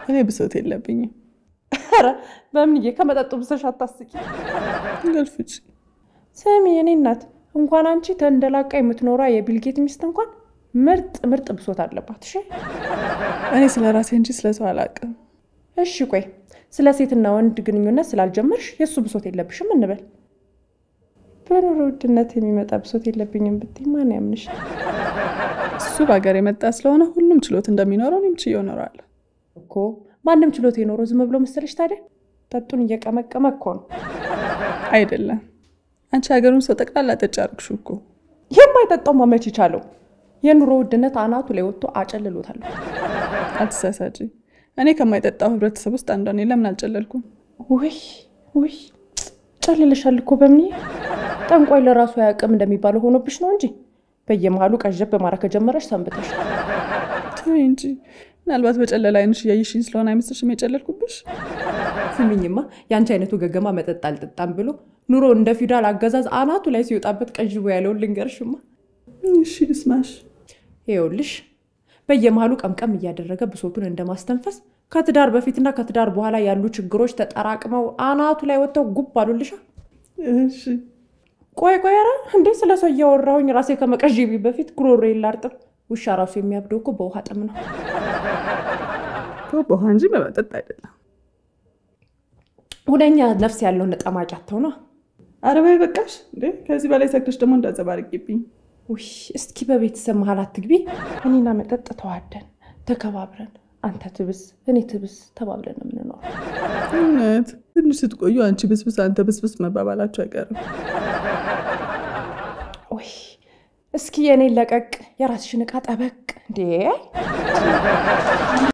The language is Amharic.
እኔ ብሶት የለብኝም። ኧረ በምንዬ ከመጠጡ ብሰሽ አታስቂ። እንቅልፍ ውጭ ስሚ የኔ እናት እንኳን አንቺ ተንደላቃ የምትኖሯ የቢልጌት ሚስት እንኳን ምርጥ ምርጥ ብሶት አለባት። እሺ እኔ ስለ ራሴ እንጂ ስለ ሰው አላውቅም። እሺ ቆይ ስለ ሴትና ወንድ ግንኙነት ስላልጀመርሽ የእሱ ብሶት የለብሽም እንበል። በኑሮ ውድነት የሚመጣ ብሶት የለብኝም ብትይ ማን ያምንሽ? እሱ በሀገር የመጣ ስለሆነ ሁሉም ችሎት እንደሚኖረው እኔም ችዬው እኖራለሁ። እኮ ማንም ችሎት የኖረው ዝም ብሎ መሰለሽ? ታዲያ ጠጡን እየቀመቀመ እኮ ነው። አይደለም አንቺ ሀገሩን ሰው ጠቅላላ ጠጭ አደረግሽው እኮ። የማይጠጣው ማመች ይቻለው የኑሮ ውድነት አናቱ ላይ ወጥቶ አጨልሎታል። አትሳሳጪ። እኔ ከማይጠጣው ህብረተሰብ ውስጥ አንዷ ነኝ። ለምን አልጨለልኩም? ውይ ውይ ጨልልሻል እኮ በምንዬ ጠንቋይ ለራሱ አያውቅም እንደሚባለው ሆኖብሽ ነው እንጂ በየመሃሉ ቀዠብ በማራ ከጀመረሽ ሰንብተሽ። ተይ እንጂ ምናልባት በጨለላ አይንሽ እያየሽኝ ስለሆነ አይመስልሽም የጨለልኩብሽ? ስሚኝማ የአንቺ አይነቱ ገገማ መጠጥ አልጠጣም ብሎ ኑሮ እንደ ፊውዳል አገዛዝ አናቱ ላይ ሲወጣበት ቀዥቦ ያለውን ልንገርሽማ። እሺ ልስማሽ። ይኸውልሽ በየመሃሉ ቀምቀም እያደረገ ብሶቱን እንደማስተንፈስ ከትዳር በፊትና ከትዳር በኋላ ያሉ ችግሮች ተጠራቅመው አናቱ ላይ ወጥተው ጉብ አሉልሻ። እሺ ቆይ ቆይ፣ ኧረ እንዴ ስለ ሰው እያወራሁኝ ራሴ ከመቀዥቢ በፊት ጉሮሮ ላርጥብ። ውሻ ራሱ የሚያብደው እኮ በውሃ ጥም ነው። በውሃ እንጂ በመጠጥ አይደለም። ሁነኛ ነፍስ ያለውን ነጠማቂ አተው ነው። ኧረ በይ በቃሽ። እንዴ ከዚህ በላይ ሰክተሽ ደግሞ እንዳዘባርቂብኝ። ውይ እስኪ በቤተሰብ መሀል አትግቢ። እኔና መጠጥ ተዋደን ተከባብረን አንተ ትብስ እኔ ትብስ ተባብለን ነው የምንኖረው። እውነት ትንሽ ስትቆዩ አንቺ ብስብስ አንተ ብስብስ መባባላችሁ አይቀርም። ውይ እስኪ የእኔን ለቀቅ የራስሽን ዕቃ ጠበቅ እንዴ